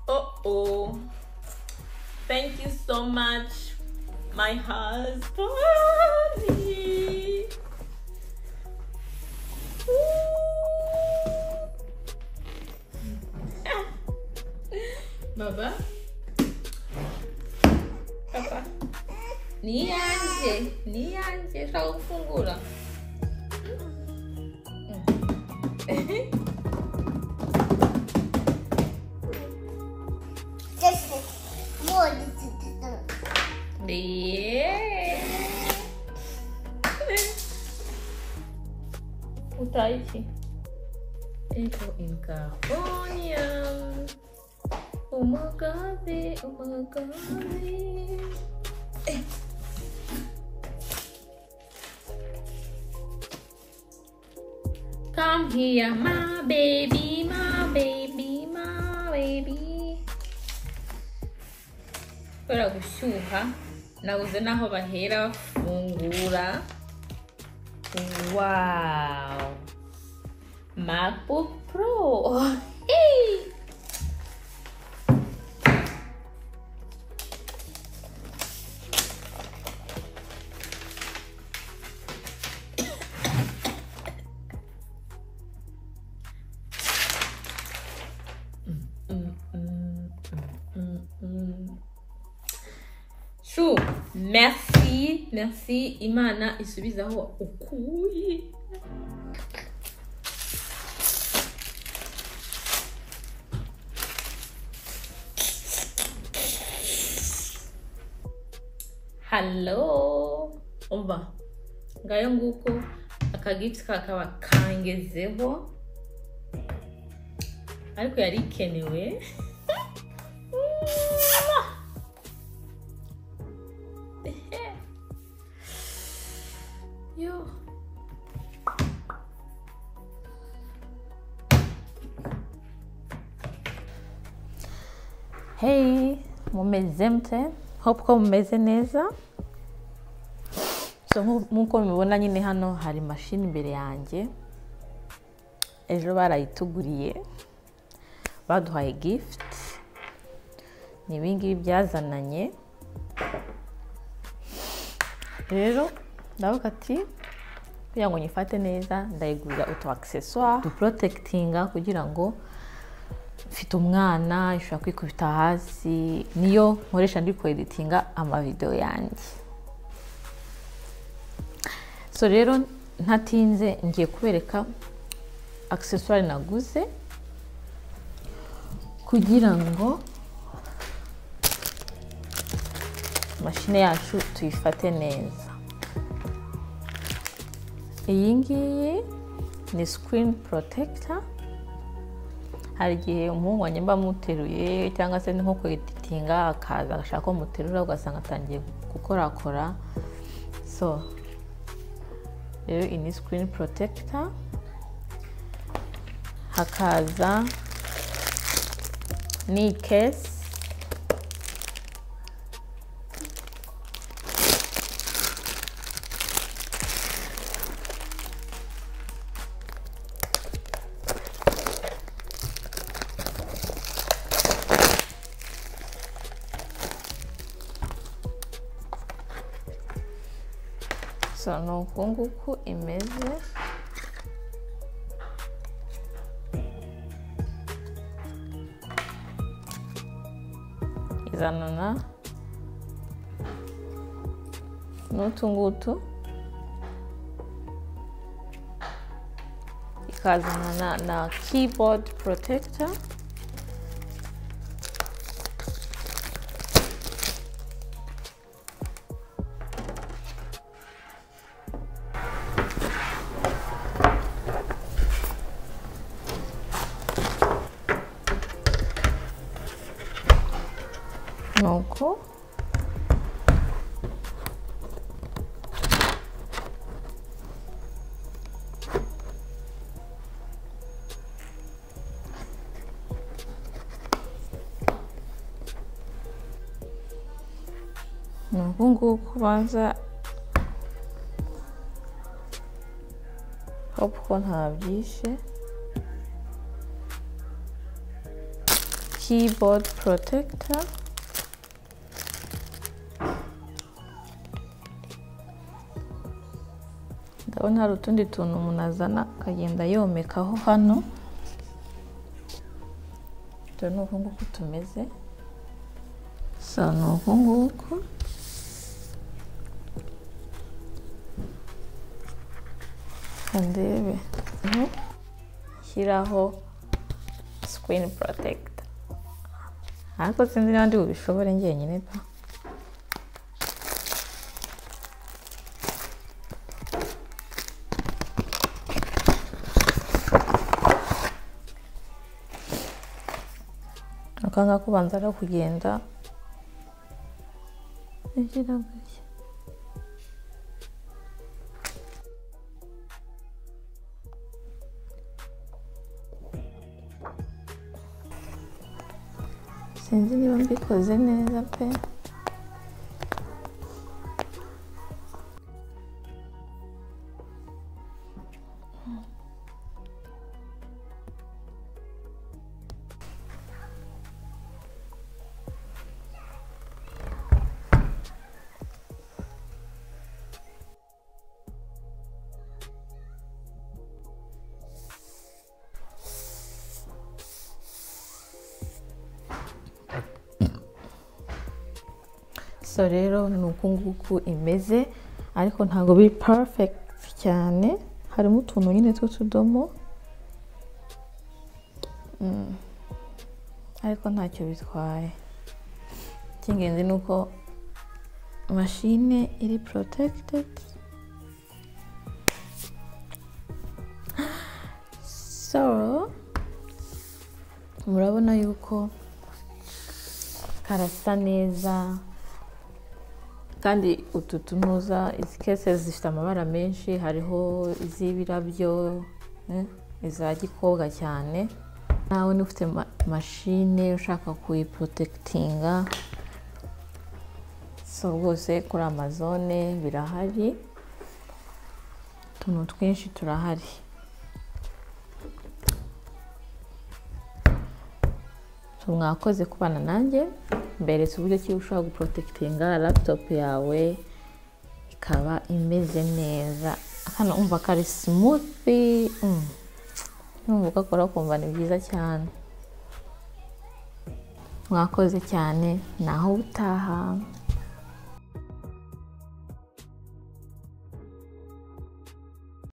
Oh, thank you so much, my husband. Baba? Baba? Nianje, nianje, só o fungula. 됐어. 뭐 어디서 됐어? Yeah. O Taichi entrou em Carônia. O Mugabe, o Mugabe. Come here, my baby, my baby, my baby. kubera gushyuha nabuze n'aho bahera bafungura wawu macbook pro Hey! Mm, mm, mm, mm, mm. Chou, merci, merci. Imana isubizaho ukuye. Hello. Umva. Ngayo nguko akagifti kakaba kangezeho. Ariko yari ikenewe. Yo. Hey, mumeze mte? Hope ko mumeze neza. So nku- nkuko mubibona nyine hano hari mashini imbere yanjye. Ejo barayituguriye. Baduhaye gift. Ni ibingibi byazananye. rero ndavuga ati kugira ngo nyifate neza ndayigurira utu akiseswa duporotekitinga kugira ngo mfite umwana ishobora kwikubita hasi niyo nkoresha ndi kweditinga amavidewo yanjye so rero ntatinze ngiye kubereka akiseswari naguze kugira ngo mashine yacu tuyifate neza iyi ngiyi ni sikirini porotekita hari igihe umuhungu wanjye mba muteruye cyangwa se ni nko kweditinga akaza agashaka ko muterura ugasanga atangiye gukorakora so rero iyi ni sikirini porotekita hakaza ni kesi so ni uku nguku imeze izanana n'utu ngutu ikazana na, na keyboard protector nuko ni uku nguku ubanza hope ko ntabyishe keyboard protector ndabona hari utundi tuntu umuntu azana akagenda yomekaho hano dore ni uku nguku tumeze so ni uku nguku kandebe shyiraho sikirini porotekita ariko sinzi niba ndi bubishobore njyenyine pa akanga kubanza ari kugenda Yagira gutya. sinzi niba mbikoze neza pe so rero ni uku nguku imeze ariko ntabwo biri perfegiti cyane harimo utuntu nyine tw'utudomo Mm. ariko ntacyo bitwaye icy'ingenzi ni uko mashine iri porotekitedi so murabona yuko karasa neza kandi utu tunuza izi kese zifite amabara menshi hariho iz'ibirabyo eh, iza gikobwa cyane nawe niba ufite ma- mashine ushaka kuyiporotekitinga so rwose kuri amazone birahari utuntu twinshi turahari So, mwakoze kubana nanjye mberetse uburyo ki ushobora guporotekitinga laputopu yawe ikaba imeze neza hano umva kari simuti numva ugakora ukumva ni byiza cyane mwakoze cyane naho utaha